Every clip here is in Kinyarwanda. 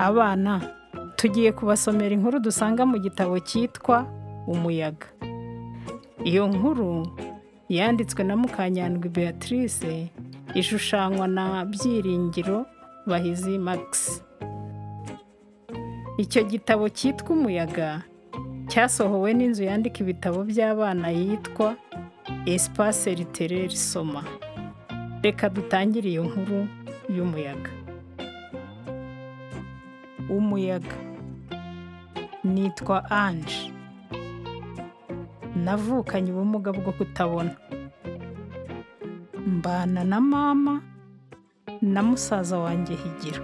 Abana, tugiye kubasomera inkuru dusanga mu gitabo cyitwa Umuyaga. Iyo nkuru yanditswe na Mukanyandwi Béatrice, ishushanywa na Byiringiro Bahizi Max. Icyo gitabo cyitwa Umuyaga cyasohowe n'inzu yandika ibitabo by'abana yitwa Espace Littéraire Soma. Reka dutangire iyo nkuru y'umuyaga. Umuyaga Nitwa Ange. Navukanye ubumuga bwo kutabona. Mbana na mama na musaza wanjye Higiro.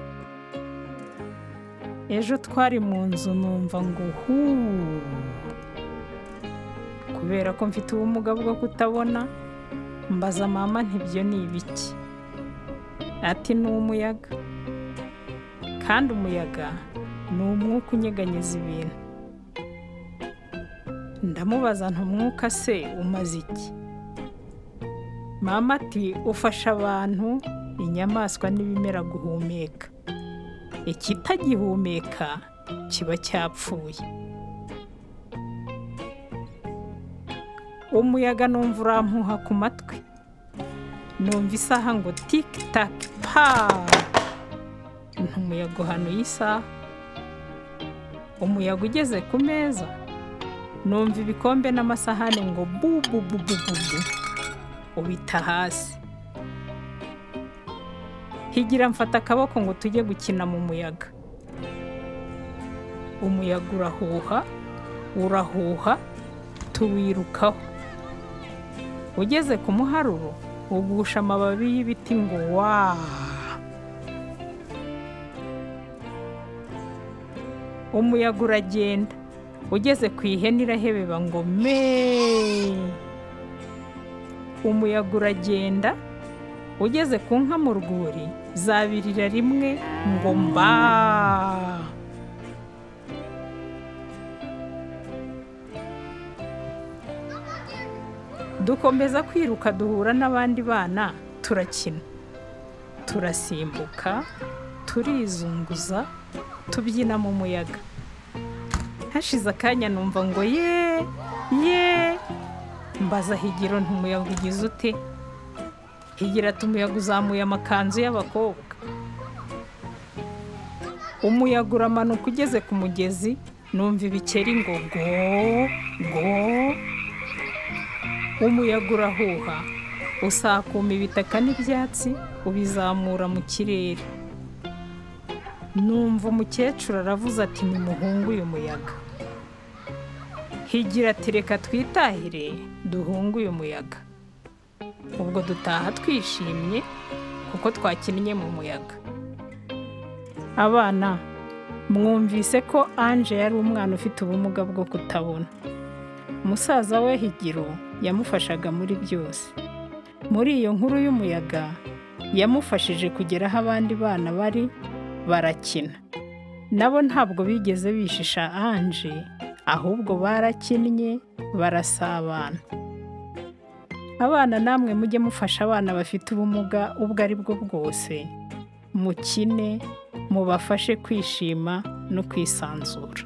Ejo twari mu nzu numva ngo huu. Kubera ko mfite ubumuga bwo kutabona, mbaza mama nti ibyo ni ibiki? Ati ni umuyaga. Kandi umuyaga ni umwuka unyeganyeza ibintu. Ndamubaza nti umwuka se umaze iki? Mama ati ufasha abantu, inyamaswa n'ibimera guhumeka. Ikitagihumeka kiba cyapfuye. Umuyaga numva urampuha ku matwi. Numva isaha ngo tiki taki pa! nti umuyaga uhanuye isaha. Umuyaga ugeze ku meza, numva ibikombe n'amasahani ngo bu bu bu bu bu bu, ubita hasi. Higira mfata akaboko ngo tujye gukina mu muyaga. Umuyaga urahuha, urahuha, tuwirukaho. Ugeze ku muharuro, ugusha amababi y'ibiti ngo waa! umuyaga uragenda ugeze ku ihene irahebeba ngo me umuyaga uragenda ugeze ku nka mu rwuri zabirira rimwe ngo mba dukomeza kwiruka duhura n'abandi bana turakina turasimbuka turizunguza tubyina mu muyaga hashize akanya numva ngo ye ye mbaza higiro umuyaga ugize ute higira ati umuyaga uzamuye amakanzu y'abakobwa umuyaga uramanuka ugeze ku mugezi numva ibikeri ngo go go umuyaga urahuha usakuma ibitaka n'ibyatsi ubizamura mu kirere numva umukecuru aravuze ati nimuhunge uyu muyaga higira ati reka twitahire duhunge uyu muyaga ubwo dutaha twishimye kuko twakinnye mu muyaga abana mwumvise ko anje yari umwana ufite ubumuga bwo kutabona musaza we higiro yamufashaga muri byose muri iyo nkuru y'umuyaga yamufashije kugera aho abandi bana bari barakina nabo ntabwo bigeze bishisha anje ahubwo barakinnye barasabana abana namwe mujye mufasha abana bafite ubumuga ubwo ari bwo bwose mukine mubafashe kwishima no kwisanzura